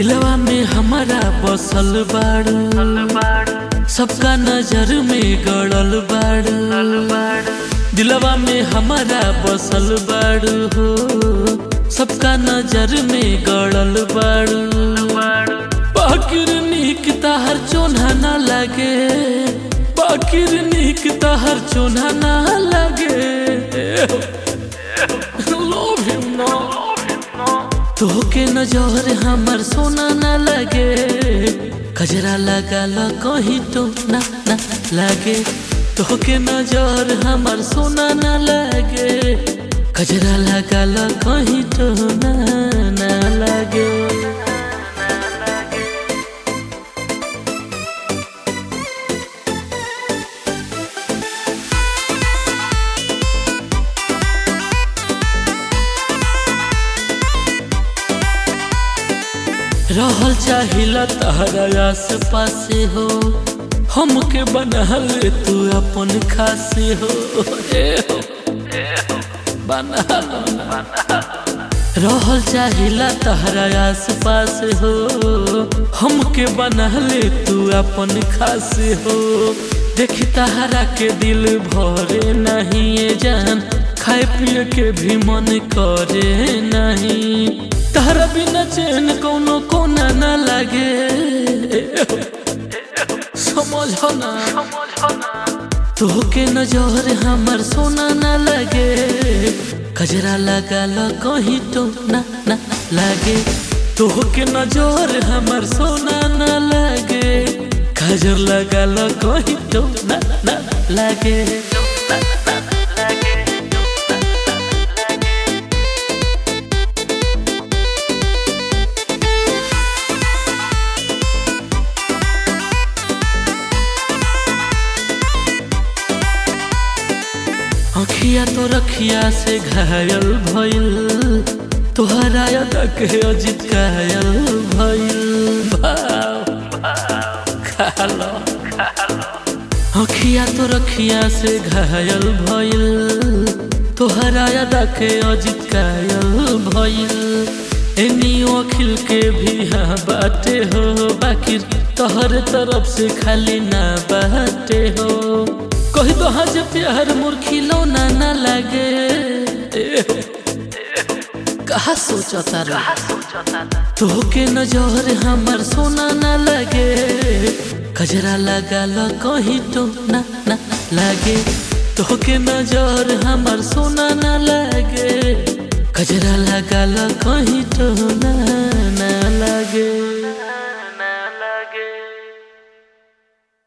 दिलवा में हमारा बसल बाड़ू सबका नजर में गड़ल बाड़ू दिलवा में हमारा बसल बाड़ू हो सबका नजर में गड़ल बाड़ू बाकिर नीक तहर चोन्हा ना लगे बाकिर नीक तहर चोन्हा ना लगे Love him now. तोहके नजर हमर सोना ना लगे कजरा लगा ला कहीं तो ना ना लगे तोहके नजर हमर सोना ना लगे कजरा लगा ला कहीं तो ना ना लगे रहल चाहिला तहरा आस पासे हो हमके बनल तू अपन खासे हो ए हो, बना लो ना। रहल चाहिला तहरा आस पास हो हमके बनल तू अपन खासे हो देखी तहरा के दिल भरे नहीं ये जान खाए पिए के भी मन करे नहीं तहरा बिना चैन कोनो कोना ना लगे समझ ना तोहके नजर हमर सोना ना लगे कजरा लगा ला कहीं तो ना ना लगे तोहके नजर हमर सोना ना लगे कजर लगा ला कहीं तो ना ना लगे अखिया तो रखिया से घायल भइल तोहरा याद के अजित कायल भइल भाव खालो अखिया तो रखिया से घायल भइल तोहरा याद के अजित कायल भइल एनियो अखिल के भी हाँ बाटे हो बाकी तोहर तरफ से खाली ना बाटे हो कही तो हज प्यार मोर खिलौना ना लगे कहा सोचता रे तोहके नजर हमर सोना ना लगे कजरा लगा ला कहीं तो ना ना लगे तोहके नजर हमर सोना ना लगे कजरा लगा ला कहीं तो ना